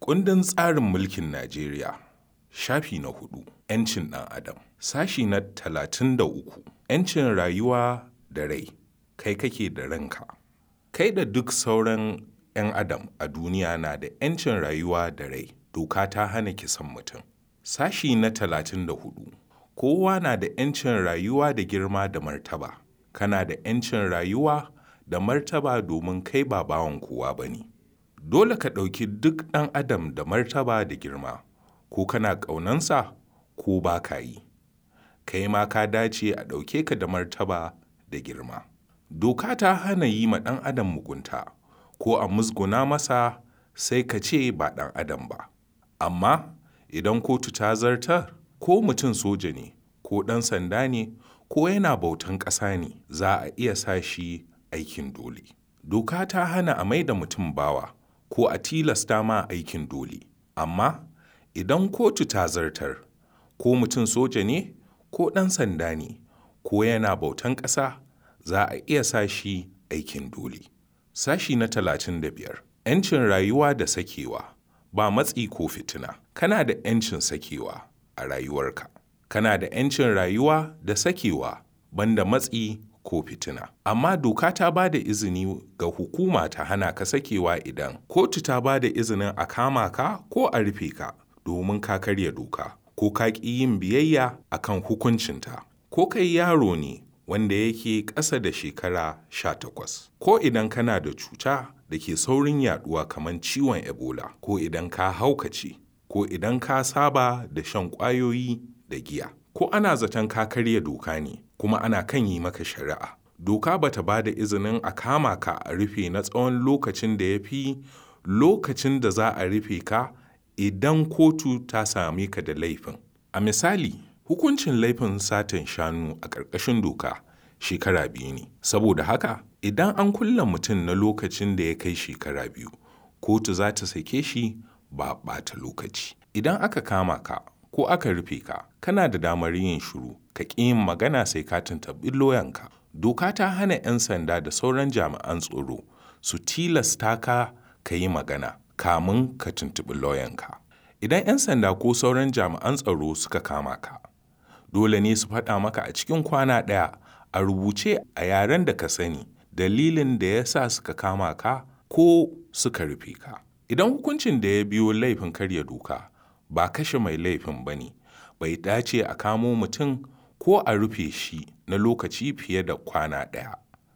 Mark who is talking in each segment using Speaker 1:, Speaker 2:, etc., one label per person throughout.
Speaker 1: Kundin tsarin mulkin Najeriya, shafi na hudu, ‘yancin ɗan Adam, sashi na talatin da uku, ‘yancin rayuwa da rai, kai kake da ranka. Kai da duk sauran ‘yan Adam a duniya na da ‘yancin rayuwa da rai, doka ta hana kisan mutum. Sashi na talatin da hudu, kowa na da ‘yancin rayuwa da girma da martaba. Kana da ‘yancin rayuwa da martaba domin kai ba bawan kowa ba ne. Dole ka ɗauki duk ɗan adam da martaba da girma, ko kana ƙaunansa ko ba ka yi. Kai ma ka dace a ɗauke ka da martaba da girma. Doka ta hana yi ma ɗan adam mugunta, ko a musguna masa sai ka ce ba ɗan adam ba. Amma idan kotu ta zartar, ko mutum soja ne, ko ɗan sanda ne, ko yana bautan ƙasa ne, za a iya sa shi aikin dole. Doka ta hana a mai da mutum bawa, ko a tilasta ma aikin dole. Amma idan kotu ta zartar, ko mutum soja ne, ko ɗan sanda ne, ko yana bautan ƙasa, za a iya sa shi aikin dole. Sashi na talatin da biyar, ‘yancin rayuwa da sakewa, ba matsi ko fitina. Kana da ‘yancin sakewa a rayuwarka. Kana da ‘yancin rayuwa da sakewa banda matsi ko fitina. Amma doka ta ba da izini ga hukuma ta hana ka sakewa idan kotu ta ba da izinin a kama ka ko a rufe ka domin ka karya doka, ko ka ƙi yin biyayya a kan hukuncinta, ko kai yaro ne wanda yake ƙasa da shekara sha takwas, ko idan kana da cuta da ke saurin yaɗuwa kamar ciwon Ebola, ko idan ka haukace, ko idan ka saba da shan ƙwayoyi da giya, ko ana zaton ka karya doka ne kuma ana kan yi maka shari'a. Doka ba ta ba da izinin a kama ka a rufe na tsawon lokacin da ya fi lokacin da za a rufe ka idan kotu ta same ka da laifin. A misali, hukuncin laifin satan shanu a ƙarƙashin doka shekara biyu ne. Saboda haka, idan an kulle mutum na lokacin da ya kai shekara biyu, kotu za ta sake shi ba ɓata lokaci. Idan aka kama ka ko aka rufe ka, kana da damar yin shiru, ka ƙi yin magana sai ka tuntuɓi loyanka. Doka ta hana ‘yan sanda da sauran jami'an tsaro su tilasta ka ka yi magana kamun ka tuntuɓi loyanka. Idan ‘yan sanda ko sauran jami'an tsaro suka kama ka, dole ne su faɗa maka a cikin kwana ɗaya a rubuce a yaren da ka sani dalilin da ya sa suka kama ka ko suka rufe ka. Idan hukuncin da ya biyo laifin karya doka ba kashe mai laifin ba ne, bai dace a kamo mutum ko a rufe shi na lokaci fiye da kwana ɗaya.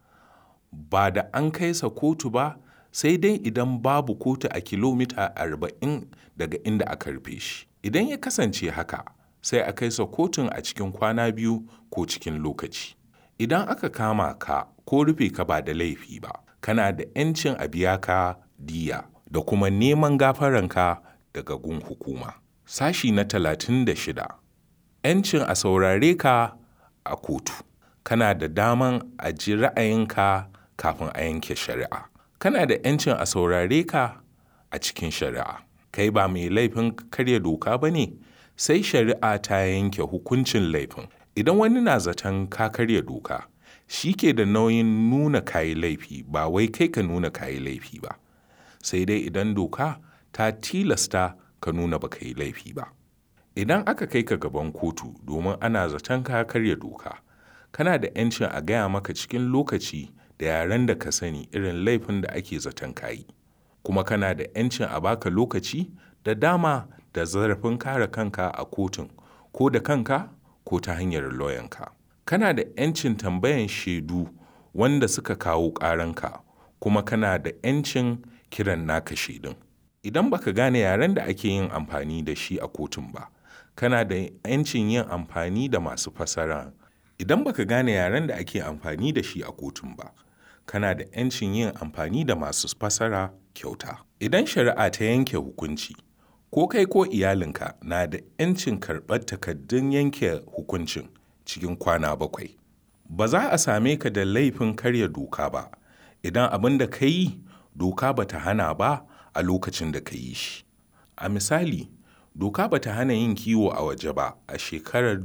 Speaker 1: Ba da an kai sa kotu ba sai dai idan babu kotu a kilomita arba'in daga inda aka rufe shi. Idan ya kasance haka, sai a kai sa kotun a cikin kwana biyu ko cikin lokaci. Idan aka kama ka ko rufe ka ba da laifi ba, kana da ‘yancin a biya ka diyya da kuma neman gafaranka daga gun hukuma. Sashi na talatin da shida, ‘yancin a saurare ka a kotu. Kana da daman a ji ra'ayinka kafin a yanke shari'a. Kana da ‘yancin a saurare ka a cikin shari'a. Kai ba mai laifin karya doka ba ne, sai shari'a ta yanke hukuncin laifin. Idan wani na zaton ka karya doka, shi ke da nauyin nuna kayi laifi ba wai kai ka nuna kayi laifi ba. Sai dai idan doka ta tilasta ka nuna ba ka yi laifi ba. Idan aka kai ka gaban kotu domin ana zaton ka karya doka, kana da ‘yancin a gaya maka cikin lokaci da yaren da ka sani irin laifin da ake zaton ka yi. Kuma kana da ‘yancin a baka lokaci da dama da zarafin kare kanka a kotun, ko da kanka ko ta hanyar loyanka. Kana da ‘yancin tambayan shaidu wanda suka kawo ƙaranka, kuma kana da ‘yancin kiran naka shaidun. Idan baka gane yaren da ake yin amfani da shi a kotun ba, kana da ‘yancin yin amfani da masu fassara. Idan baka gane yaren da ake amfani da shi a kotun ba, kana da ‘yancin yin amfani da masu fassara kyauta. Idan shari'a ta yanke hukunci, ko kai ko iyalinka na da ‘yancin karɓar takardun yanke hukuncin cikin kwana bakwai. Ba za a same ka da laifin karya doka ba idan abin da ka yi doka ba ta hana ba a lokacin da ka yi shi. A misali, doka ba ta hana yin kiwo a waje ba a shekarar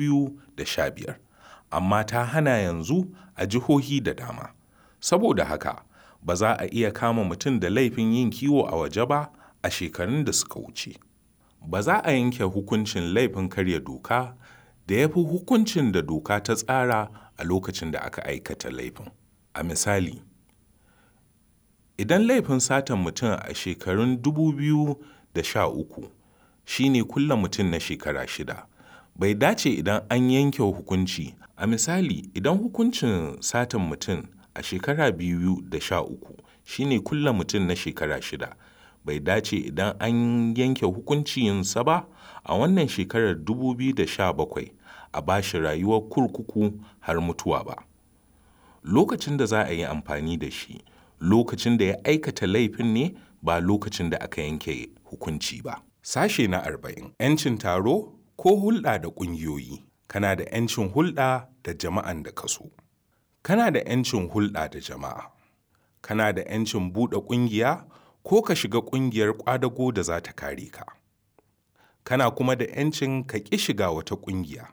Speaker 1: 2015, amma ta hana yanzu a jihohi da dama. Saboda haka, ba za a iya kama mutum da laifin yin kiwo a waje ba a shekarun da suka wuce. Ba za a yanke hukuncin laifin karya doka da ya fi hukuncin da doka ta tsara a lokacin da aka aikata laifin. A misali, idan laifin satan mutum a shekarun 2013 shi ne kulle mutum na shekara shida, bai dace idan an yanke hukunci a misali idan hukuncin satan mutum a shekara 2013 shi ne kulle mutum na shekara shida, bai dace idan an yanke hukuncinsa ba a wannan shekarar 2017 a ba shi rayuwar kurkuku har mutuwa ba. Lokacin da za a yi amfani da shi lokacin da ya aikata laifin ne ba lokacin da aka yanke hukunci ba. Sashe na arba'in ‘yancin taro ko hulɗa da ƙungiyoyi. Kana da ‘yancin hulɗa da jama'an da ka so. Kana da ‘yancin hulɗa da jama'a. Kana da ‘yancin buɗe ƙungiya ko ka shiga ƙungiyar ƙwadago da za ta kare ka. Kana kuma da ‘yancin ka ƙi shiga wata ƙungiya.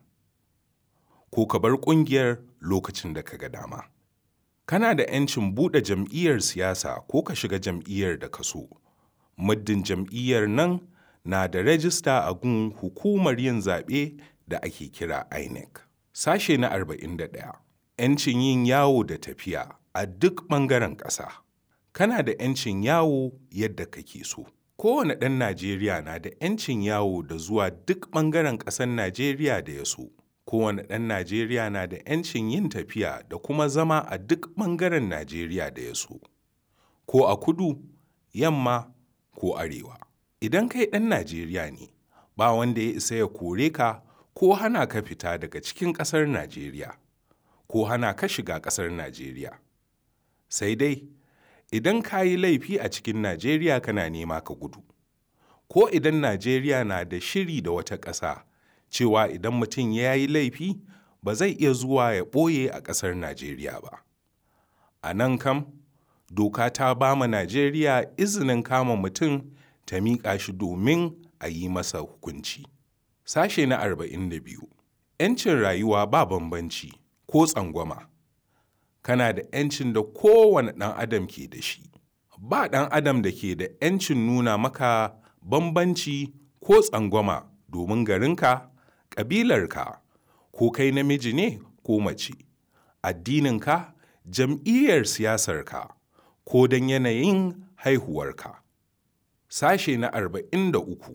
Speaker 1: Ko ka bar ƙungiyar lokacin da ka ga dama. Kana da ‘yancin buɗe jam'iyyar siyasa ko ka shiga jam'iyyar da ka so. Muddin jam'iyyar nan na da rajista a gun hukumar yin zaɓe da ake kira INEC. Sashe na 41. ‘Yancin yin yawo da tafiya a duk ɓangaren ƙasa. Kana da ‘yancin yawo yadda kake so. Kowane ɗan Najeriya na da ‘yancin yawo da zuwa duk ɓangaren ƙasar Najeriya da ya so. Kowane ɗan Najeriya na da ‘yancin yin tafiya da kuma zama a duk ɓangaren Najeriya da ya so. Ko a kudu, yamma ko arewa. Idan kai ɗan Najeriya ne, ba wanda ya isa ya kore ka ko hana ka fita daga cikin ƙasar Najeriya, ko hana ka shiga ƙasar Najeriya. Sai dai, idan ka yi laifi a cikin Najeriya kana nema ka gudu, ko idan Najeriya na da shiri da wata ƙasa cewa idan mutum ya yi laifi ba zai iya zuwa ya ɓoye a ƙasar Najeriya ba. A nan kam, doka ta ba ma Najeriya izinin kama mutum ta miƙa shi domin a yi masa hukunci. Sashe na 42. ‘Yancin rayuwa ba bambanci ko tsangwama. Kana da ‘yancin da kowane ɗan adam ke da shi. Ba ɗan adam da ke da ‘yancin nuna maka bambanci ko tsangwama domin garinka, ƙabilarka, ko kai namiji ne ko mace, addininka, jam'iyyar siyasarka, ko don yanayin haihuwarka. Sashe na 43.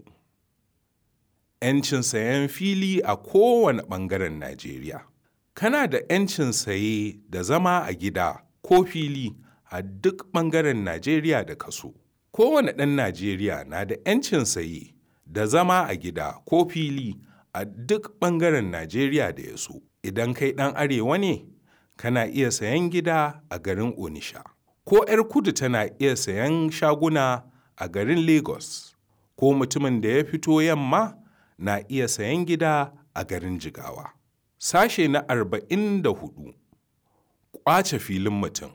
Speaker 1: ‘Yancin sayen fili a kowane ɓangaren Najeriya. Kana da ‘yancin saye da zama a gida ko fili a duk ɓangaren Najeriya da ka so. Kowane ɗan Najeriya na da ‘yancin saye da zama a gida ko fili a duk ɓangaren Najeriya da ya so. Idan kai ɗan arewa ne, kana iya sayan gida a garin Onisha. Ko ‘yar kudu tana iya sayan shaguna a garin Lagos. Ko mutumin da ya fito yamma na iya sayan gida a garin Jigawa. Sashe na arba'in da hudu. Ƙwace filin mutum.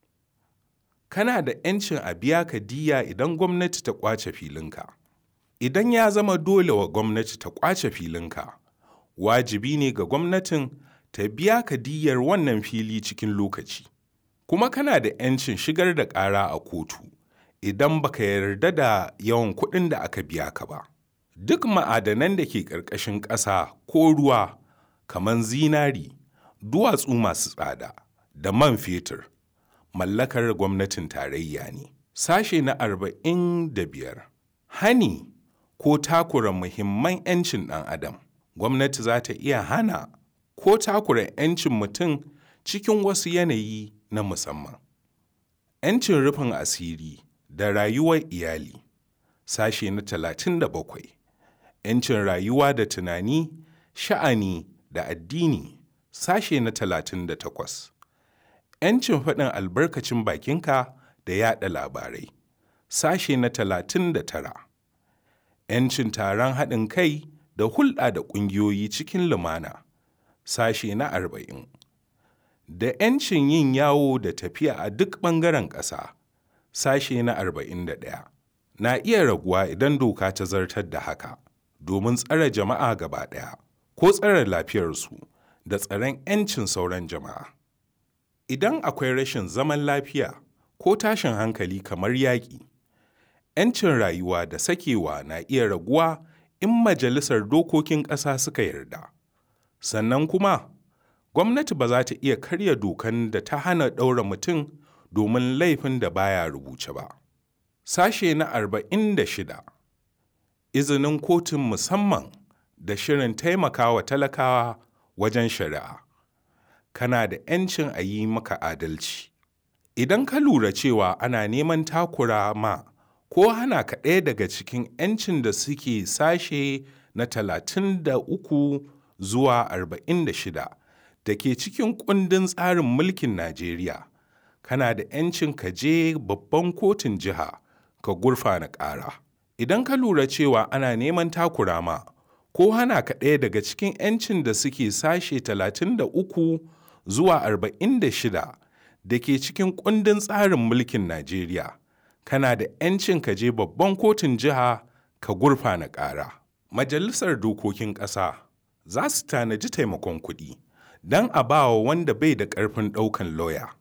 Speaker 1: Kana da ‘yancin a biya ka diyya idan gwamnati ta ƙwace filinka. Idan ya zama dole wa gwamnati ta ƙwace filinka, wajibi ne ga gwamnatin ta biya ka diyyar wannan fili cikin lokaci. Kuma kana da ‘yancin shigar da ƙara a kotu idan baka yarda da yawan kuɗin da aka biya ka ba. Duk ma'adanan da ke ƙarƙashin ƙasa ko ruwa kamar zinari, duwatsu masu tsada da man fetur mallakar gwamnatin tarayya ne. Sashe na arba'in da biyar. Hani ko takura muhimman 'yancin ɗan adam. Gwamnati za ta iya hana ko takura 'yancin mutum cikin wasu yanayi na musamman. 'Yancin rufin asiri da rayuwar iyali. Sashe na talatin da bakwai. 'Yancin rayuwa da tunani, sha'ani da addini. Sashe na talatin da takwas. 'Yancin faɗin albarkacin bakinka da yaɗa labarai. Sashe na talatin da tara. 'Yancin taron haɗin kai da hulɗa da ƙungiyoyi cikin lumana. Sashe na arba'in. Da 'yancin yin yawo da tafiya a duk ɓangaren ƙasa. Sashe na arba'in da ɗaya. Na iya raguwa idan doka ta zartar da haka, domin tsare jama'a gaba ɗaya, ko tsare lafiyarsu da tsaron 'yancin sauran jama'a. Idan akwai rashin zaman lafiya ko tashin hankali kamar yaƙi, 'yancin rayuwa da sakewa na iya raguwa in majalisar dokokin ƙasa suka yarda. Sannan kuma, gwamnati ba za ta iya karya dokan da ta hana ɗaura mutum domin laifin da baya rubuce ba. Sashe na arba'in da shida Izinin kotun musamman da shirin taimakawa talakawa wajen shari'a. Kana da 'yancin a yi maka adalci. Idan ka lura cewa ana neman takura ma ko hana ka ɗaya daga cikin 'yancin da suke sashe na talatin da uku zuwa arba'in da shida da ke cikin kundin tsarin mulkin Najeriya, kana da 'yancin ka je babban kotun jiha ka gurfana ƙara. Idan ka lura cewa ana neman takura ma ko hana ka ɗaya daga cikin 'yancin da suke sashe talatin da uku zuwa arba'in da shida da ke cikin kundin tsarin mulkin Najeriya, kana da 'yancin ka je babban kotun jiha ka gurfana ƙara. Majalisar Dokokin Ƙasa za su tanaji taimakon kuɗi don a ba wa wanda bai da ƙarfin ɗaukan lauya.